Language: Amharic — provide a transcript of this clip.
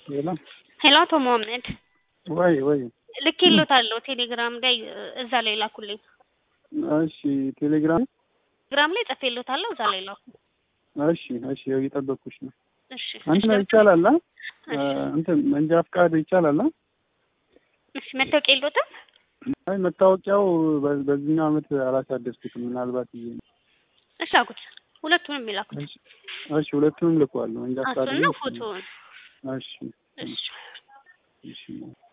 ሌላ ሄሎ አቶ መሐመድ ወይ ወይ ልኬልዎታለሁ ቴሌግራም ላይ እዛ ላይ ላኩልኝ። እሺ ቴሌግራም ቴሌግራም ላይ ጽፌልዎታለሁ እዛ ላይ ላኩ። እሺ እሺ ያው እየጠበኩሽ ነው። እሺ እንትን ይቻላል አ እንትን መንጃ ፍቃድ ይቻላል አ እሺ መታወቂያ የለዎትም? አይ መታወቂያው በ- በዚህኛው አመት አላሳደስኩትም ምናልባት ብዬ ነው። እሺ አልኩት። ሁለቱንም የሚላኩት እሺ እሺ ሁለቱንም ልኳለሁ መንጃ ፍቃድ እሱን ነው ፎቶውን። እሺ እሺ እሺ